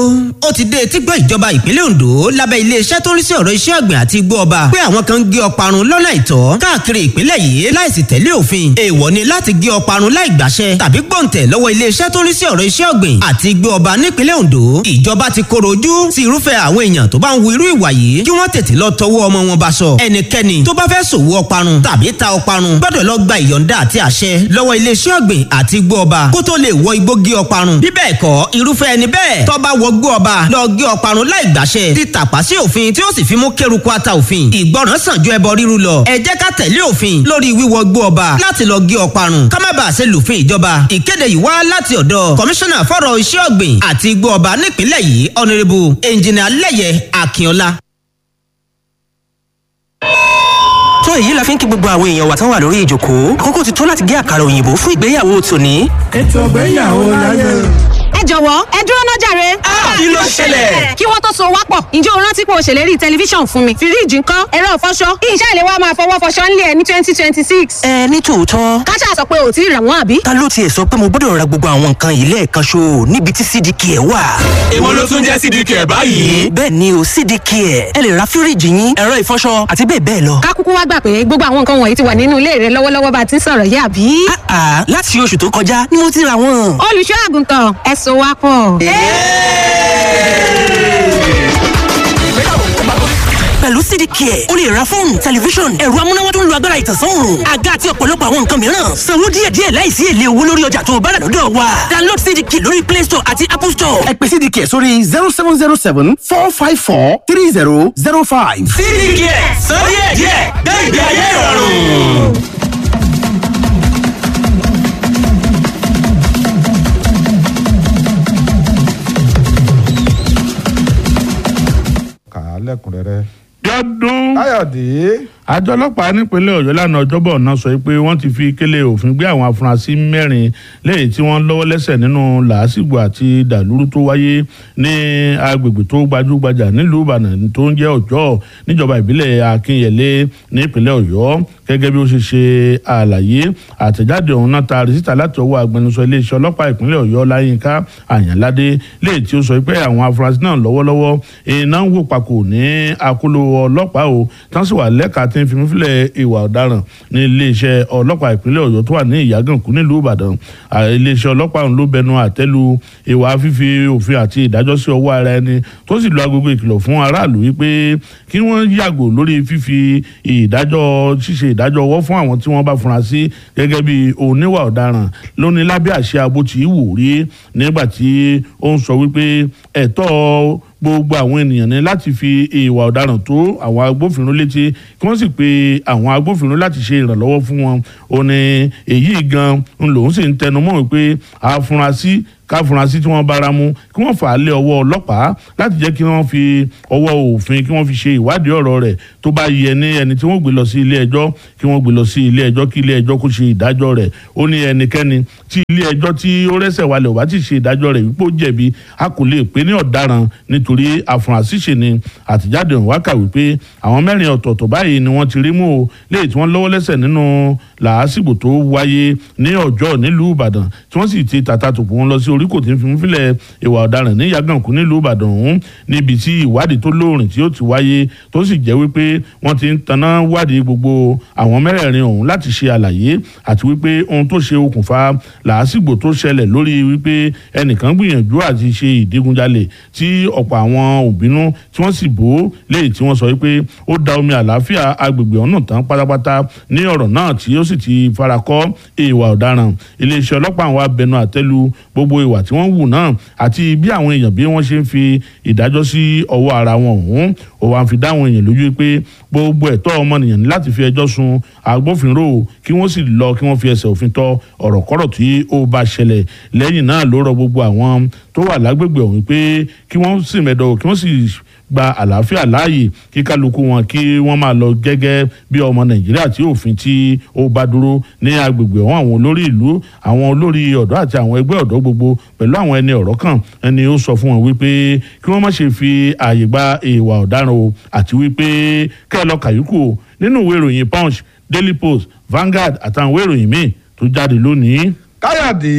ó ti dé etígbọ́ ìjọba ìpínlẹ̀ Ondo lábẹ́ iléeṣẹ́ tó ń rí sí ọ̀rọ̀ iṣẹ́ ọ̀gbìn àti igbó ọba pé àwọn kan ń gé ọparun lọ́nà ìtọ́ káàkiri ìpínlẹ̀ yìí láìsí tẹ̀lé òfin èèwọ̀ ni láti gé ọparun láì gbàṣẹ tàbí gbọ̀ǹtẹ̀ lọ́wọ́ iléeṣẹ́ tó ń rí sí ọ̀rọ̀ iṣẹ́ ọ̀gbìn àti igbó ọba nípínlẹ̀ Ondo ìjọba ti koro ojú sí irúfẹ́ àwọn èèyàn tó bá ń wu irú ìwà yìí kí wọ́n tètè lọ tọwọ́ ọmọ wọn bá sọ ẹnikẹ́ni tó bá fẹ́ ṣòwò ọparun tàbí ta ọparun gbọ́dọ̀ lọ gba ìyọ̀ǹda àti àṣẹ lọ́wọ́ iléeṣẹ́ ọ̀gbìn àti igbó ọba kó tó lè wọ igbó gé ọparun bí bẹ́ẹ̀ kọ́ irúfẹ́ ẹni bẹ́ẹ̀ tó bá wọ igbó ọba lọ gé ọparun láì gbàṣẹ ti tàpá sí òfin tí ó sì fi mú kéruku ata òfin ìgbọràn sàn ju ẹbọ ríru lọ ẹ jẹ́ ká tẹ̀lé òfin lórí wíwọ igbó ọba láti lọ gé ọparun ká má bàa ṣe lùfin ìjọba ìkéde yìí wá láti ọ̀dọ̀ kọmíṣánná fọ́rọ̀ iṣẹ́ ọ̀gbìn àti igbó ọba nípìnlẹ̀ yìí ọ̀nẹ́rẹ́bù ẹnjìnà lẹ́yẹ akínọlá tó èyí la fi ń kí gbogbo àwọn èèyàn wa tán wà lórí ìjókòó àkókò ti tó láti gé àkàrà òyìnbó fún ìgbéyàwó tòní. ètò ìgbéyàwó láyé. ẹ jọ̀wọ́ ẹ dúró náà jàre. kí ló ṣẹlẹ̀? kí wọ́n tó so wá pọ̀ ǹjẹ́ o rántí pé o ṣèlérí tẹlifíṣàn fún mi fíríìjì ńkọ́ ẹ̀rọ ìfọṣọ ìṣe ìlé wa máa fọwọ́ fọṣọ ńlẹ̀ ẹ̀ ní twenty twenty six. ẹ ní tòótọ́ káṣá sọ pé ò tí ì rà wọ́n àbí. ta ló tiẹ̀ sọ pé mo gbọ́dọ̀ ra gbogbo àwọn nǹkan yìí lẹ́ẹ̀kan ṣo níbi tí cdk ẹ̀ wà. èwo ló tún jẹ́ cdk ẹ̀ báyìí. bẹ́ẹ̀ ni o cdk ẹ̀ ẹ lè ra fíríìjì yín ẹ̀rọ ìfọṣọ àti bẹ́ẹ̀ bẹ́ẹ̀ lọ. ká kúkú wá gbà pé gbogbo àwọn nǹkan wọ̀nyí ti wà nínú ilé rẹ lọ́wọ́lọ́wọ́ bá a ti ń sọ̀rọ̀ yìí àbí. àà láti oṣù tó kọjá ni mo ti ra wọn. olùṣọ́ àgùntàn ẹ so wá pọ̀. pẹ̀lú cdk ẹ̀ o lè ra fóònù tẹlifíṣọ̀n ẹ̀rọ amúnáwá tó ń lo agbára ìtànsán-òòrùn àga àti ọ̀pọ̀lọpọ̀ àwọn nǹkan mìíràn sanwó díẹ̀díẹ̀ láìsí èlé owó lórí ọjà tó o bá rà lọ́dọ̀ wa download cdk lórí play store àti apple store. ẹ pè cdk sórí zero seven zero seven four five four three zero zero five. cdk ẹ̀ sọ díẹ̀díẹ̀ gbé ìgbé ayé ìrọ̀rùn. kà á lẹ́kùnrẹ́rẹ́. jọdún káyọ̀dé. àjọ ọlọ́pàá nípínlẹ̀ ọ̀yọ́ lánàá ọjọ́bọ̀ náà sọ pé wọ́n ti fi kélé òfin gbé àwọn afurasí mẹ́rin lẹ́yìn tí wọ́n lọ́wọ́ lẹ́sẹ̀ nínú làásìgbò àti dàlúrú tó wáyé ní agbègbè tó gbajúgbajà nílùú ìbàdàn tó ń jẹ́ ọjọ́ níjọba ìbílẹ̀ akínyẹlé nípínlẹ̀ ọ̀yọ́ gẹ́gẹ́ bí ó ṣe ṣe àlàyé àtẹ̀jáde ọ̀hún náà taari síta láti ọwọ́ agbẹnusọ iléeṣẹ́ ọlọ́pàá ìpínlẹ̀ ọ̀yọ́ láyínká àyànládé léyìí tí ó sọ pé àwọn afurasí náà lọ́wọ́lọ́wọ́ iná ń wò papò ní akóló ọlọ́pàá o tán sì wà lẹ́ka tí ń fi mífilẹ̀ ìwà ọ̀daràn ní iléeṣẹ́ ọlọ́pàá ìpínlẹ̀ ọ̀yọ́ tó wà ní ìyàgànkú nílùú ìbàdàn iléeṣẹ́ ọlọ́pàá ọ̀hún ló bẹnu àtẹ́lu ìwà fífi òfin àti ìdájọ́ sí ọwọ́ ara ẹni tó sì lu agogo ìkìlọ̀ fún aráàlú wípé kí wọ́n yàgò lórí fífi ìdájọ́ ṣíṣe ìdájọ́ ọwọ́ fún àwọn tí wọ́n bá fura sí gẹ́gẹ́ bí oníwà ọ̀daràn lónìí lábẹ́ àṣẹ abo tí wò rí nígbà tí ó ń sọ wípé ẹ̀tọ́ gbogbo àwọn ènìyàn ní láti fi ìwà ọ̀daràn tó àwọn agbófinró létí kí wọ́n sì pe àwọn agbófinró láti ṣe ìrànlọ́wọ́ fún wọn ó ní èyí gan ń lòun sì ń tẹnumọ́ wípé àfúrásì káfúrásì tí wọ́n bára mu kí wọ́n fà á lé ọwọ́ ọlọ́pàá láti jẹ́ kí wọ́n fi ọwọ́ òfin kí wọ́n fi ṣe ìwádìí ọ̀rọ̀ rẹ̀ tó bá yẹ ní ẹni tí wọ́n gbé lọ sí ilé ẹjọ́ kí wọ́n gbé lọ sí ilé ẹjọ́ kí ilé ẹjọ́ kó ṣe ìdájọ́ rẹ̀ ó ní ẹnikẹ́ni tí ilé ẹjọ́ tí ó rẹ́sẹ̀ wálẹ̀ ò bá ti ṣe ìdájọ́ rẹ̀ wípé ó jẹ̀bi a kò lè pè ní ọ̀daràn nítorí àfúrásì ṣe ni àtìjáde ọ̀hún wákà wípé àwọn mẹ́rin ọ̀tọ̀ọ̀tọ̀ báyìí ni wọ́n ti rí mú o léyìí tí wọ́n lọ́wọ́ lẹ́sẹ̀ nínú làásìgbò tó wáyé ní ọjọ́ nílùú ìbàdàn tí wọ́n sì ti tàta tòpọ̀ wọn lọ sí orí kò tí ń fi fílẹ̀ ìwà ọ̀daràn ní yàgànkú nílùú ìbàdàn ọ̀hún níbi tí ìwádìí tó lóòrìn tí ó ti wáyé tó sì jẹ́ wípé wọ́n ti ń taná wádìí gbogbo àwọn mẹ́rẹ̀ẹ̀rin ọ̀hún láti ṣe àlàyé àti wípé ohun tó ṣe okùnfà làásìgbò tó ṣẹlẹ̀ lórí wípé ẹnìkan gbìyànjú àti ṣe ìdígunjalè tí ọ̀pọ̀ àwọn òbínú tí wọ́n sì bò léyìí tí wọ́n sọ wípé ó da omi àlàáfíà agbègbè ọ̀nà tán pátápátá ní ọ̀rọ̀ náà tí ó sì ti farakọ́ ìwà ọ̀daràn iléeṣẹ́ ọlọ́pàá àwọn abẹnú àtẹ́lu gbogbo ìwà tí wọ́n wù náà àti bí àwọn èèyàn bí wọ́n ṣe ń fi ìdájọ́ sí ọwọ́ ara wọn ọ̀hún ó wá ń fi dáwọn èèyàn lójú pé gbogbo ẹ̀tọ́ ọmọnìyàn ní láti fi ẹjọ́ sun agbófinró kí wọ́n sì lọ kí wọ́n fi ẹsẹ̀ òfin tọ́ ọ̀rọ̀ kọ́rọ̀ tí ó bá ṣẹlẹ̀ lẹ́yìn náà ló rọ gbogbo àwọn tó wà lágbègbè ọ̀hún pé kí wọ́n sì mẹ́dọ̀ kí wọ́n sì gba àlàáfíà láàyè kí kálukú wọn kí wọ́n máa lọ gẹ́gẹ́ bí ọmọ nàìjíríà tí òfin tí ó bá dúró ní agbègbè ọ̀hún àwọn olórí ìlú àwọn olórí ọ̀dọ́ àti àwọn ẹgbẹ́ ọ̀dọ́ gbogbo pẹ̀lú àwọn ẹni ọ̀rọ̀ kan ẹni ó sọ fún wọn wípé kí wọ́n má ṣe fi ààyè gba ìwà ọ̀daràn o àti wípé kẹ́ ẹ lọ kàyúkù o nínú ìwé ìròyìn punch daily post Vanguard àtàwọn ìwé ìròyìn míì tó jáde lónìí. káyọ̀dé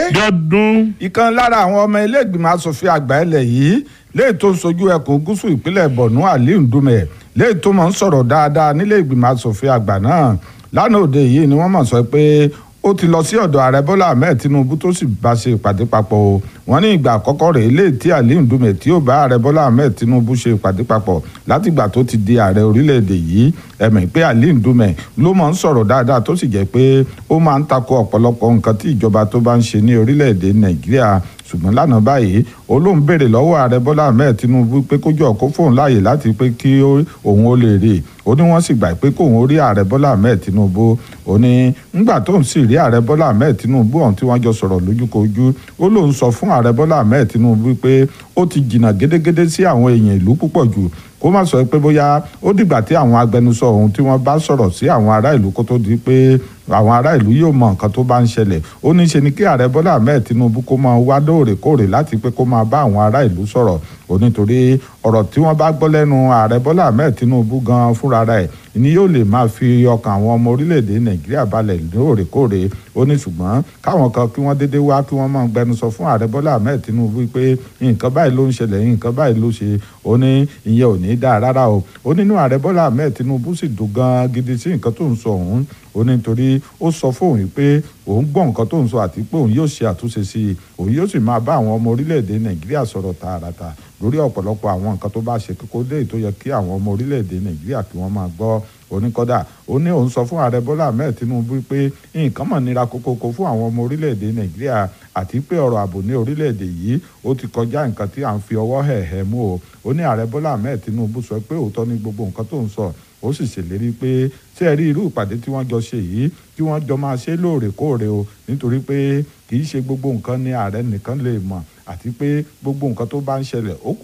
jọdún ìkan lára àwọn ọmọ ilé ìgbìmọ̀ asòfin àgbà ilẹ̀ yìí léyìí tó ń sojú ẹkùn gúúsù ìpínlẹ̀ borno aliu ndume léyìí tó máa ń sọ̀rọ̀ dáadáa nílé ìgbìmọ̀ asòfin àgbà náà lánàá òde yìí ni wọ́n mọ̀ sọ pé ó ti lọ sí ọ̀dọ̀ ààrẹ bọ́lá ahmed tinubu tó sì bá ṣe ìpàdé papọ̀ o wọ́n ní ìgbà àkọ́kọ́ rèé léyìí tí aliu ndume tí ó bá ààrẹ bọ́lá ahmed tinubu ṣe ìpàdé papọ̀ látìgbà tó ti di ààrẹ orílẹ̀-èdè yìí ẹ̀mí pé aliu ndume ló máa ń sọ̀rọ̀ dáadáa tó sì jẹ́ pé ó máa ń takò ọ̀pọ̀lọpọ̀ nǹkan tí ìjọba tó bá ń ṣe ní orílẹ̀-èdè nàìjíríà ṣùgbọ́n lánàá báyìí olóhùn béèrè lọ́wọ́ ààrẹ bọ́lá ahmed tinubu pé kó jọ kó fóun láàyè láti pé kí òun ó lè rí i ó ní wọ́n sì gbà pé kóun ó rí ààrẹ bọ́lá ahmed tinubu ó ní ńgbà tóun sì rí ààrẹ bọ́lá ahmed tinubu ọ̀hún tí wọ́n jọ sọ̀rọ̀ lójúkojú ó lóun sọ fún ààrẹ bọ́lá ahmed tinubu pé ó ti jìnnà gédégédé sí àwọn èèyàn ìlú púpọ̀ jù kó má sọ pé bóyá ó dìgbà tí àwọn agbẹnusọ ọ̀hún tí wọ́n bá sọ̀rọ̀ sí àwọn ará ìlú kó tó di pé àwọn ará ìlú yóò mọ nǹkan tó bá ń ṣẹlẹ̀ ó ní ṣe ni kí ààrẹ bọ́lá ahmed tinubu kó máa wá lóòrèkóòrè láti pé kó máa bá àwọn ará ìlú sọ̀rọ̀ ó nítorí ọ̀rọ̀ tí wọ́n bá gbọ́ lẹ́nu ààrẹ bọ́lá ahmed tinubu gan fúnra rẹ̀ ni yóò lè máa fi ọkàn àwọn ọmọ orílẹ̀-èdè nàìjíríà balẹ̀ lóòrèkóòrè ó ní ṣùgbọ́n káwọn kan kí wọ́n déédéé wá kí wọ́n máa gbẹnusọ fún ààrẹ bọ́lá ahmed tinubu pé nǹkan báyìí ló ń ṣẹlẹ̀ nǹkan báyìí ló ṣe ó ní ìyẹn ò ní dáa rárá o ó nínú ààrẹ bọ́lá ahmed tinubu sì dùn gan gidi sí nǹkan tó ń sọ òun ó ní nítorí ó sọ fóun yìí pé òun gbọ́ nǹkan tó ń sọ àti pé òun yóò ṣe àtúnṣe sí i òun yóò sì máa bá àwọn ọmọ orílẹ̀-èdè nàìjíríà sọ̀rọ̀ tààràtà lórí ọ̀pọ̀lọpọ̀ àwọn nǹkan tó bá ṣe kókó dé tó yẹ kí àwọn ọmọ orílẹ̀-èdè nàìjíríà kí wọ́n máa gbọ́ oníkọ́dà ó ní òun sọ fún ààrẹ bọ́lá ahmed tinubu pé nǹkan mọ̀ nira kókókó fún àwọn ọmọ orílẹ̀-èdè nàìjíríà àti pé ọ̀rọ̀ ààbò ní orílẹ̀-èdè yìí ó ti kọjá nǹkan tí à ń fi ọwọ́ hẹ̀hẹ̀ mú o ó ní ààrẹ bọ́lá ahmed tinubu sọ pé òótọ́ ní gbogbo nǹkan tó ń sọ ó sì ṣèlérí pé ṣé ẹ rí irú ìpàdé tí wọ́n jọ ṣe yìí kí wọ́n jọ máa ṣe lóòrèkóòrè o nítorí pé kì í ṣe gbogbo nǹkan ni ààrẹ nìkan lè mọ̀ àti pé gbogbo nǹkan tó bá ń ṣẹlẹ̀ ó kù